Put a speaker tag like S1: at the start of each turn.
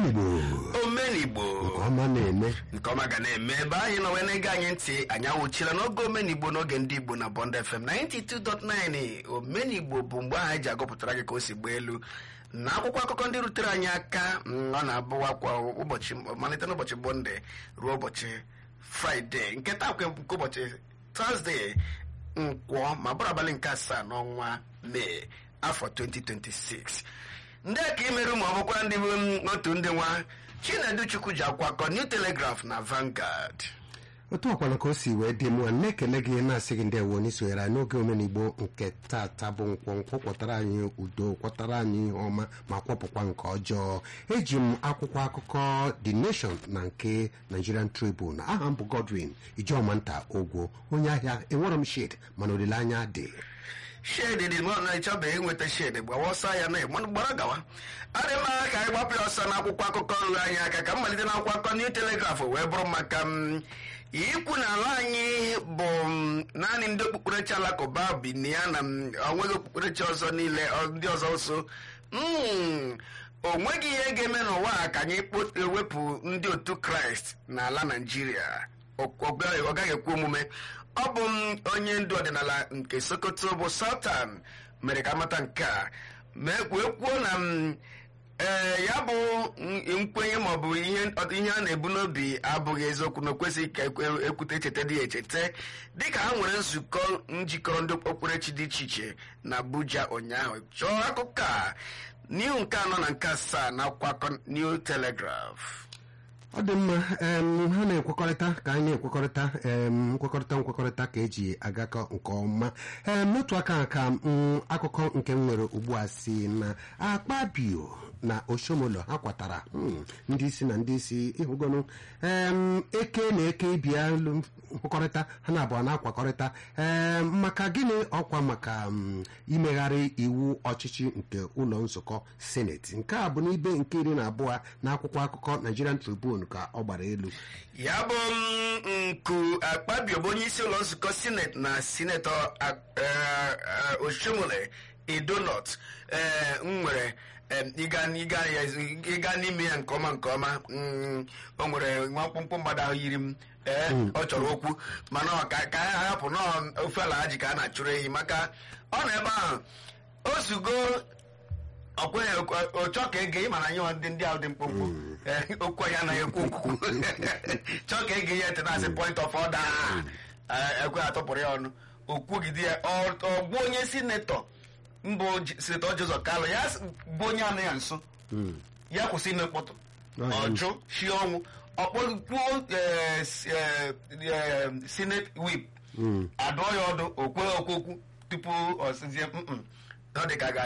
S1: omenigbo
S2: omenigbo
S1: nke ọma na-eme
S2: nke ọma ga na-eme ebe anyị nọ wee na-ege anyị ntị anyị awụchila n'oge omenigbo n'oge ndị igbo na bond fm 92.9 omenigbo bụ mgbe ahụ anyị ji agụpụtara gị ka o si gbaa elu na akwụkwọ akụkọ ndị rutere anyị aka mm, ọ na-abụwa kwa ụbọchị malite n'ụbọchị bọnde ruo ụbọchị fraịde nke taa kwe nke ụbọchị tọzdee nkwọ ma bụrụ abalị nke asaa n'ọnwa mee afọ 2026 ndị a ka imerụ ma ọ bụkwa ndị bụ mm, otu ndị nwa chinedu chukwu ji akwakọ new telegraph na Vanguard
S1: otu ọkwala ka o si wee dị mụa na-ekele gị na-asị gị ndewo n'isonyere anyị n'oge omenigbo nke tata bụ nkwọ nkwọ kwọtara anyị udo kwọtara anyị ihe ọma ma kwọpụkwa nke ọjọọ eji m akwụkwọ akụkọ the nation na nke nigerian tribune aha m bụ godwin ijeọmanta ogwo onye ahịa enwere m shed mana olileanya dị
S2: shedi dị mụ na ịchọbeghị inweta shedi gbawa ọsọ ya na ịgbanụ gbara gawa adị mma ka anyị gbapụ ya ọsọ n'akwụkwọ akụkọ ruru anyị aka ka mmalite n'akwụkwọ akụkọ new telegraph wee bụrụ maka m ikwu na ala anyị bụ m, naanị ndị okpukperechi alakụba bi na ya na m, onweghị okpukperechi ọzọ niile ọ- ndị ọzọ so Mm, o nweghị ihe ga-eme n'ụwa a ka anyị kpo- ewepụ ndị otu kraịst n'ala naijiria ọ ọ gaghị ọ gaghị ekwe omume ọ bụ m onye ndu ọdịnala nke sokoto bụ sultan mere ka amata nke a mee wee kwuo na m ee ya bụ m- nkwenye maọbụ ihe ihe a na-ebu n'obi abụghị eziokwu na okwesịghị ka ekwe- ekwute echeta dị ya echeta dịka ha nwere nzukọ njikọrọ ndị okpukperechi dị iche iche na abuja ụnyaahụ chọọ akụkọ a n'ihu nke anọ na nke asaa na akwụkwọ akụkọ new telegraph
S1: ọ dị mma em, ha na-ekwekọrịta ka anyị na-ekwekọrịta em, nkwekọrịta nkwekọrịta ka eji agakọ nke ọma em, n'otu aka ka m, akụkọ nke m nwere ugbu a si na akpabio na oshomolo ha kwatara mm, ndị isi na ndị isi ịhụgonu em, eke na eke bịa lụ nkwekọrịta ha na abụọ na-akwakọrịta em, maka gịnị ọkwa maka mm, imegharị iwu ọchịchị nke ụlọ nzukọ seneti nke a bụ n'ibe nke iri na abụọ na akwụkwọ akụkọ nigerian tribune ka ọ gbara elu
S2: ya bụ m, nku akpabio bụ onye isi ụlọ nzukọ sineti na sinetọ oshomole edonot m nwere em, ịga ịga ya- ịga n'ime ya nke ọma nke ọma mm, o nwere nwa mkpụmkpụ mmadụ ahụ yiri m ee ọ chọrọ okwu mana ọ ka ka a hapụ na ofe ala ha ji ka a na-achụrụ ehi maka ọ nọ ebe ahụ o zugo ọkwenye ọchọ ka ege ịmana anyị ndị ndị ahụ dị mkpụmkpụ Eh, okwu anyị anaghị ekwu okwu chọọ ka ege ya ntị na-asị point of order Eh, ekwe atọpụrụ ya ọnụ okwugide ya ọ ọ bụ onye sinetọ mbụ J- sinetọ Joseph Kalụ ya s- bụ onye anụ ya nso ya kwụsị ime mkpọtụ
S1: Right.
S2: ọjụ shi ọnwụ ọkpọkwuo sinet wip adụọ ya ọdụ okwe okwokwu tupu ọ sịzie "Mm-mm." ọ dị ka a ga